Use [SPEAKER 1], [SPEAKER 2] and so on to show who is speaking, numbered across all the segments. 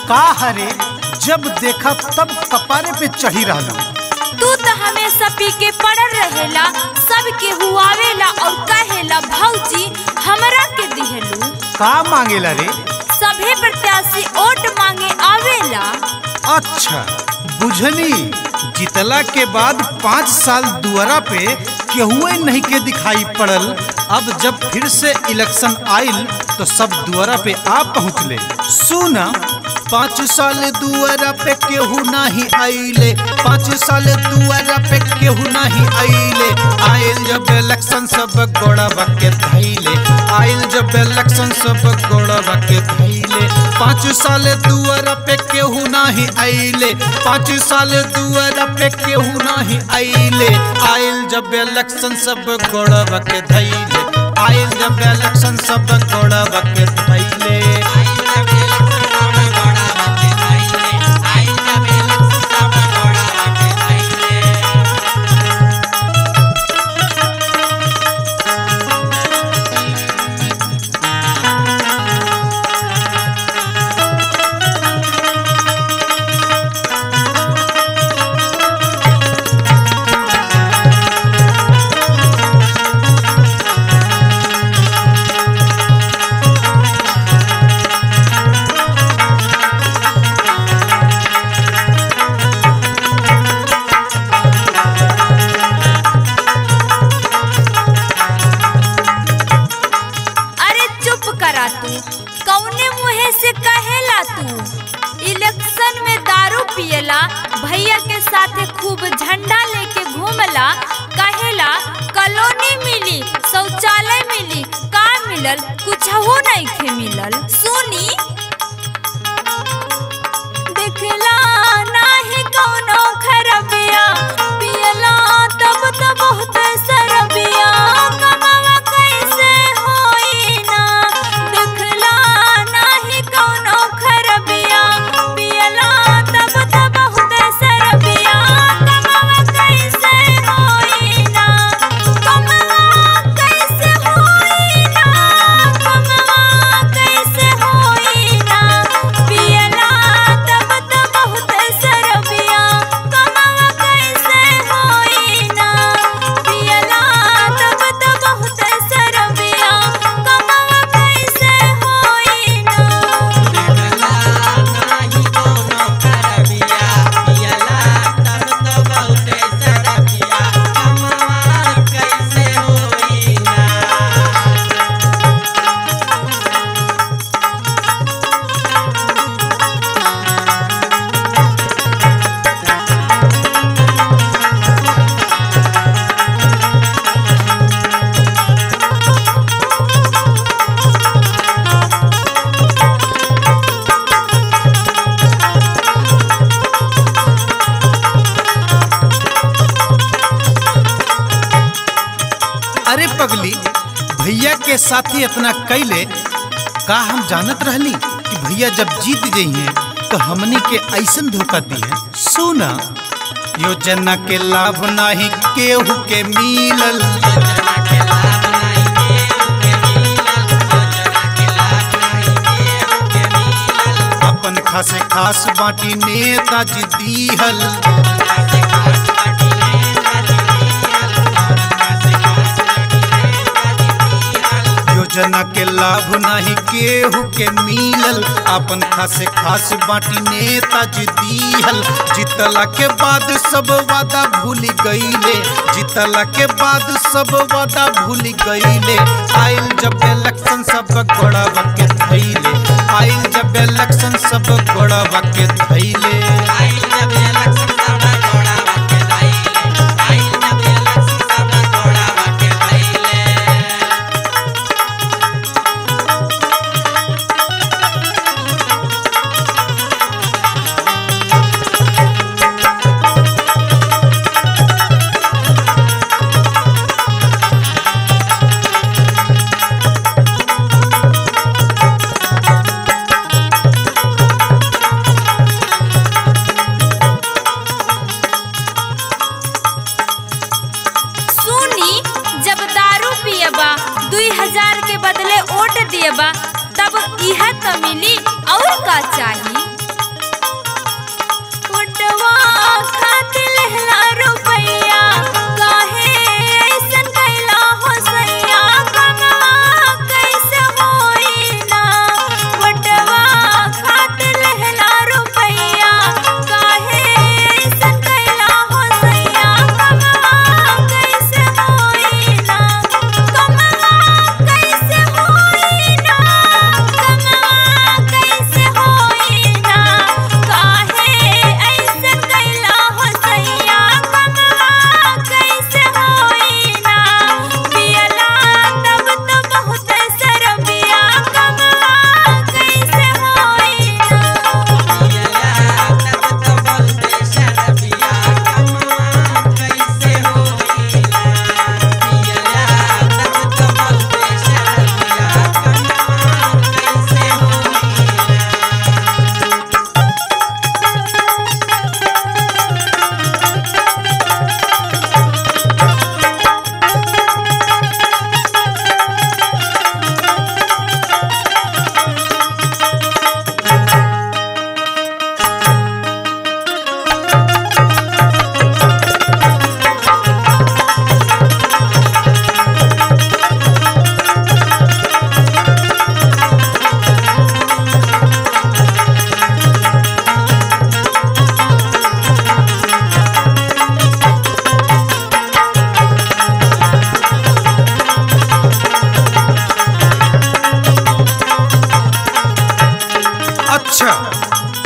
[SPEAKER 1] का हरे जब देखा तब कपारे पे चढ़ी रहना
[SPEAKER 2] तू तो हमेशा पी के पड़ल रहेला सबके हुआवेला और कहेला भौजी हमरा के दिहलू
[SPEAKER 1] का मांगेला रे
[SPEAKER 2] सभे प्रत्याशी वोट मांगे आवेला
[SPEAKER 1] अच्छा बुझनी जितला के बाद पाँच साल दुआरा पे केहुए नहीं के दिखाई पड़ल अब जब फिर से इलेक्शन आइल तो सब दुआरा पे आ पहुँचले सुना पाँच साल दुआरा पे केहू नहीं आइले पाँच साल दुआरा पे केहू नहीं आइले आइल जब इलेक्शन सब गोड़वा के धैले आइल जब इलेक्शन सब गोड़वा के धैले पाँच साल दुआरा पे केहू नहीं आइले पाँच साल दुआरा पे केहू नहीं आइले आइल जब इलेक्शन सब गोड़वा के धैले आइल जब इलेक्शन सब गोड़वा के धैले
[SPEAKER 2] अरे चुप करा तू कौने मुहे से कहेला तू इलेक्शन में दारू पियला भैया के साथे खूब झंडा लेके घूमला कहेला कॉलोनी मिली शौचालय मिली का मिलल कुछ हो नहीं खे मिलल सुनी देखला नाही कौनो खरबिया पियला तब तो बहुत सरबिया कमावा कैसे होई ना देखला नाही कौनो खरबिया पियला तब तो बहुत सरबिया कमावा कैसे होई ना कमावा कैसे होई ना कमावा कैसे होई ना पियला तब तो बहुत सरबिया कमावा कैसे होई ना पियला तब तो बहुत सरबिया कमावा कैसे होई ना
[SPEAKER 1] अरे पगली भैया के साथी इतना कैले का हम जानत रहली कि भैया जब जीत गई हैं तो हमनी के ऐसन धोखा दी है सुना योजना के लाभ नहीं केहू के मिलल अपन खासे खास बाटी नेताजी दीहल योजना के लाभ नहीं केहू के मिलल अपन खासे खास बाटी नेताजी दीहल जीतला के बाद सब वादा भूल गईले जीतला के बाद सब वादा भूल गईले आइल जब इलेक्शन सब गोड़ावा के धैले आइल जब इलेक्शन सब गोड़ावा के धैले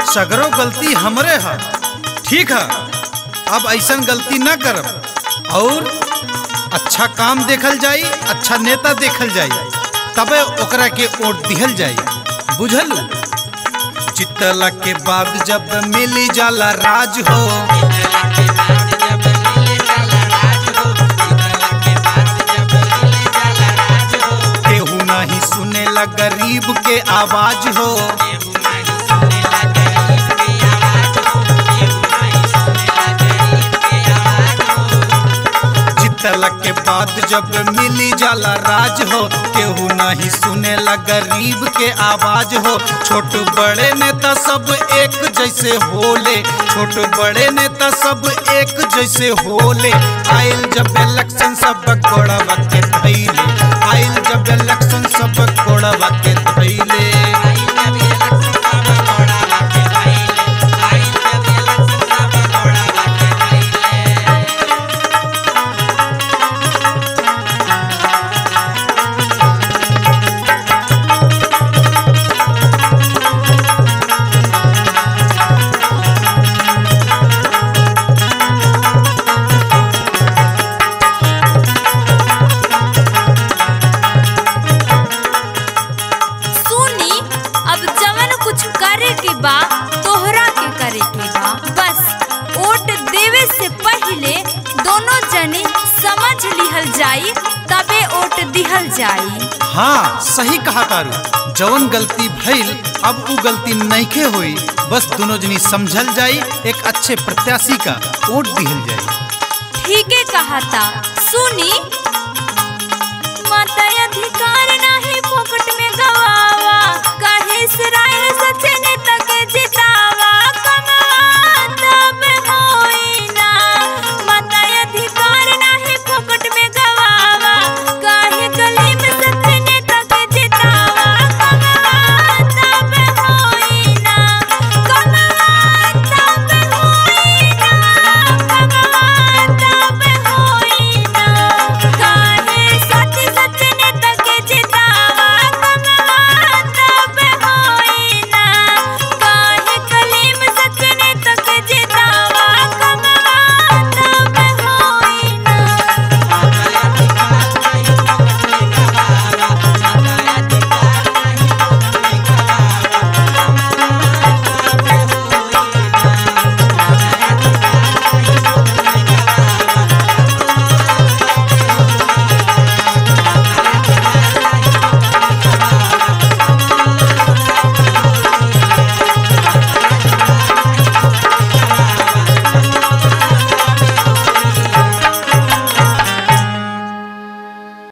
[SPEAKER 1] सगरो गलती हमरे है ठीक है अब ऐसन गलती ना करब और अच्छा काम देखल जाई अच्छा नेता देखल जाई तबे ओकरा के वोट दिहल जाई बुझल जितला के बाद जब मिली जाला राज हो केहू नहीं सुनेला गरीब के आवाज हो जितला के बाद जब मिली जाला राज हो केहू नहीं सुनेला गरीब के आवाज हो छोट बड़े नेता सब एक जैसे होले छोट बड़े नेता सब एक जैसे होले आइल जब इलेक्शन सब गोड़वा के धैले आइल जब इलेक्शन सब गोड़वा के धैले
[SPEAKER 2] सुनी अब जवन कुछ करे के बा तोहरा के करे के बा बस वोट देवे से पहले दोनों जने समझ लिहल जाई तबे वोट दिहल जाई
[SPEAKER 1] हाँ सही कहा तारू जवन गलती भइल अब उ गलती नइखे हुई बस दोनों जनी समझल जाई एक अच्छे प्रत्याशी का वोट दिहल जाई
[SPEAKER 2] ठीके कहा था सुनी